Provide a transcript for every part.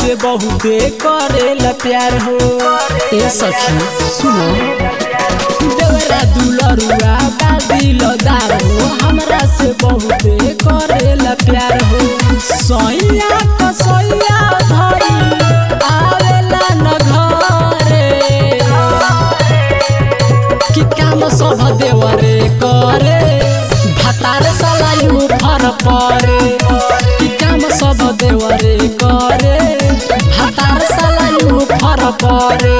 से बहुते करेला प्यार हो ए सखी सुनो देवरा दुलरुआ बादिल दार हो हमरा से बहुते करेला प्यार हो सैया कसैया भाई आवेला न घरे कि काम सब देवरे करे भातार सलायु फर परे कि काम सब देवरे करे भातार सलायु फर परे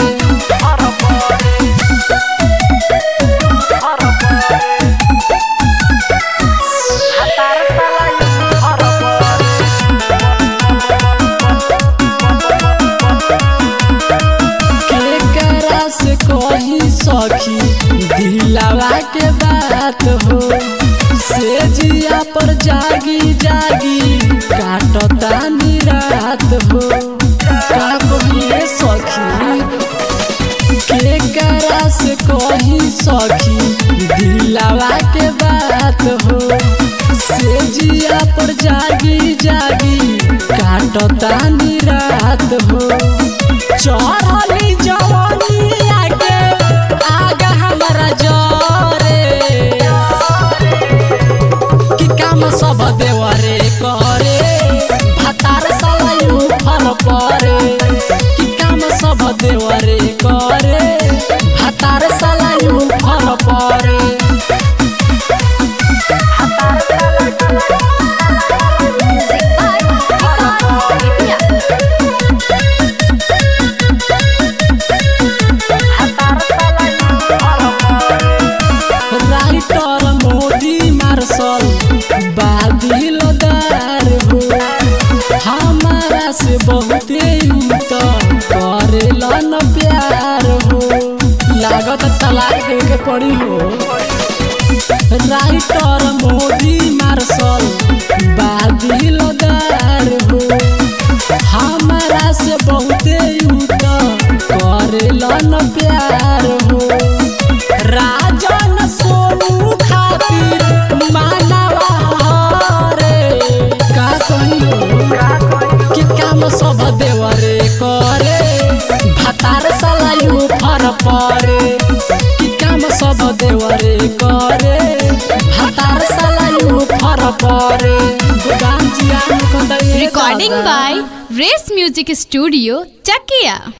केकरा से कही सखी दिलावा के बात हो से जिया पर जागी जागी काटता निरात हो का कहिए सखी केकरा से कही सखी दिलावा के बात हो से जिया पर जागी जागी काटता निरात हो चढ़ली जवानी आगे आगा हमारा जरे कि काम सब देवरे करे भातार सलायु फल परे कि काम सब देवरे करे भातार सलायु फल परे Music by Vikas India. Writer Modi मार्शल बादिल दार हो हमारा से बहुते त करेला न प्यार हो लागत तलाक दे के पड़ी हो राइटर मोदी मार्शल बादिल दार हो हमारा से बहुते त करेला न प्यार हो राजन सोनू खातिर मानवा हरे का कहियो कि काम सब देवरे करे भातार सलायु फर परे कि काम सब देवरे करे भातार सलायु फर परे गोदाम जिया में कंदई Recording by Race Music Studio, Chakia.